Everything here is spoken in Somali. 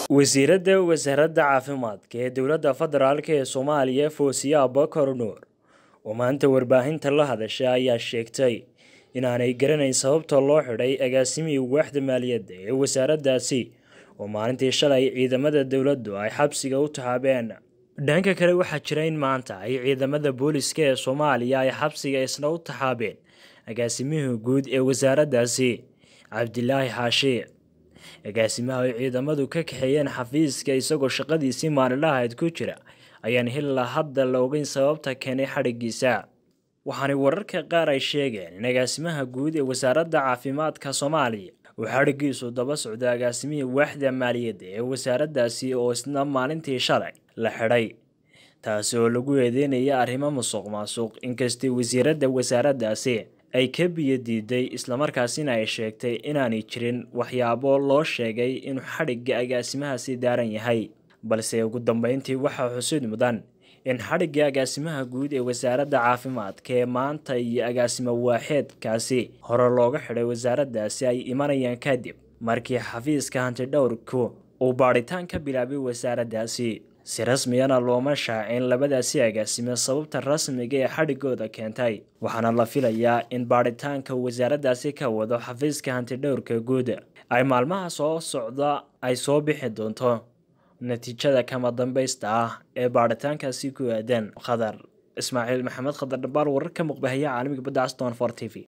wasiiradda wasaaradda caafimaadka ee dowladda federaalk ee soomaaliya foosiye abakar nuur oo maanta warbaahinta la hadashay ayaa sheegtay inaanay garanayn sababta loo xidhay agaasimihii waaxda maaliyadda ee wasaaraddaasi oo maalintii shalay ciidamada dowladdu ay xabsiga u tahaabeen dhanka kale waxaa jira in maanta ay ciidamada booliska ee soomaaliya ay xabsiga isna u taxaabeen agaasimihii guud ee wasaaraddaasi cabdilaahi xaashi agaasimaha ay ciidamadu ka kaxeeyeen xafiiska isagoo shaqadiisii maalinlahayd ku jira ayaan hillaa hadda la ogeyn sababta keenay xadhigiisa waxaanay wararka qaar ay sheegeen in agaasimaha guud ee wasaaradda caafimaadka soomaaliya uu xadhigiisu daba socdo agaasimihii waaxda maaliyadda ee wasaaraddaasi oo isna maalintii shalay la xidhay taasi oo lagu eedeynaya arrimo musuq maasuq inkastay wasiiradda wasaaraddaasi ay ka biyo diiday islamarkaasina ay sheegtay inaanay jirin waxyaabo loo sheegay inuu xadhigga agaasimahaasi daaran yahay balse ugu dambeyntii waxaa xusid mudan in xadhigga agaasimaha guud ee wasaaradda caafimaadka ee maanta iyo agaasimo waaxeedkaasi hore looga xidhay wasaaraddaasi ay imanayaan kadib markii xafiiska hantidhowrku uu baadhitaan ka bilaabay wasaaraddaasi si rasmiyana looma shaacin labadaasi agaasime sababta rasmiga ee xadhigooda keentay waxaana la filayaa in baadhitaanka wasaaraddaasi ka wado xafiiska hantidhowrka guud ay maalmaha soo socda ay soo bixi doonto natiijada kama dambaysta ah ee baadhitaankaasi ku aadan khadar ismaaciil maxamed khadar dhabaal wararka muqbahaye caalamiga badda aston for t v